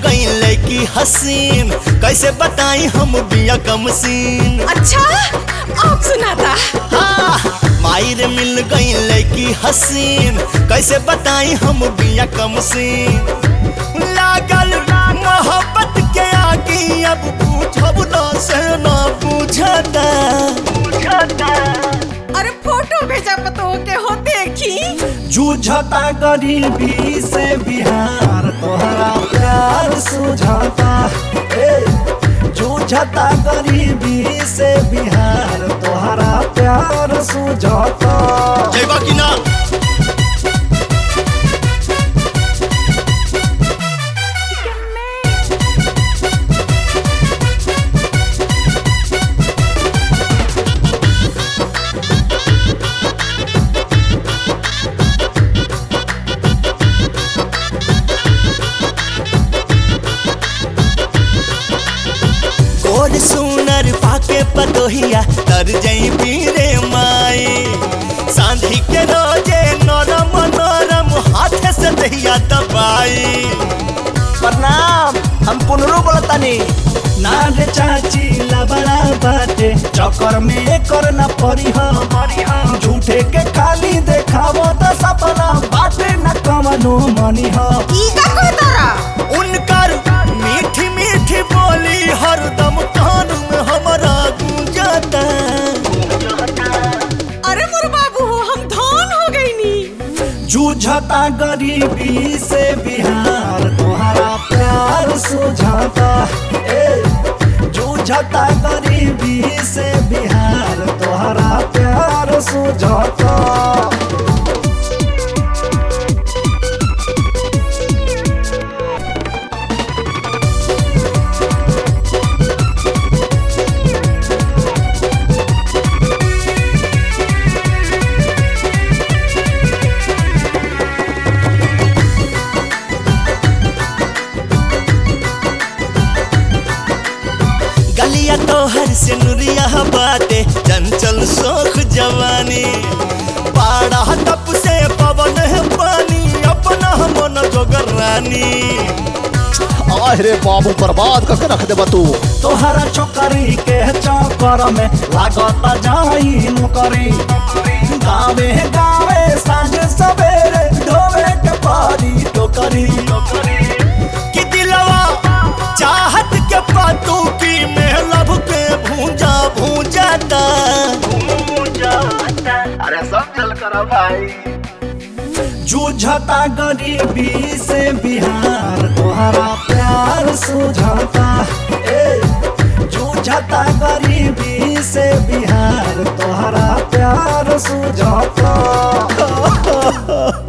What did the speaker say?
गई लड़की हसीन कैसे बताई हम बिया कम सीन अच्छा अब सुनाता हाँ, माई रे मिल गई लड़की हसीन कैसे बताई हम बिया कम सीन लागल मोहब्बत के आगे अब पूछब ना से ना पूछता अरे फोटो भेजा पतो के हो देखी जूझता गरीबी से बिहार तोहरा प्यार सुझाता ए, जूझता गरीबी से बिहार तोहरा प्यार सुझाता जयबा की ना गोर सुनर पाके पतोहिया तर जई पीरे माई सांधी के रोजे नरम नरम हाथ से दहिया दबाई प्रणाम हम पुनरू बोलतानी ना रे चाची लबड़ा बाटे चक्कर में कर न पड़ी हम झूठे के खाली देखावो तो सपना बाटे न कमनो मनी हम ई का को तारा उनकर मीठी मीठी बोली हरदम कान में हमारा गूंजता अरे मोर बाबू हो हम धन हो गई नी जूझता गरीबी से बिहार तुम्हारा प्यार सुझाता ए, जूझता गरीबी से बिहार तुम्हारा प्यार सुझाता गलिया तोहर से नुरिया बाटे चंचल शोख जवानी पाड़ा तप से पवन है पानी अपना मन जोगर रानी अरे बाबू बर्बाद करके रख देबा तू तोहरा छोकरी के चक्कर में लागत जाई नौकरी गावे गावे साँझ सवेरे ढोवे के पारी टोकरी कि दिलवा चाहत के पातू की मेहलब के भूंजा भूंजाता अरे सब चल करा भाई जूझता गरीबी से बिहार तोहरा प्यार सुझाता ए, जूझता गरीबी से बिहार तोहरा प्यार सुझाता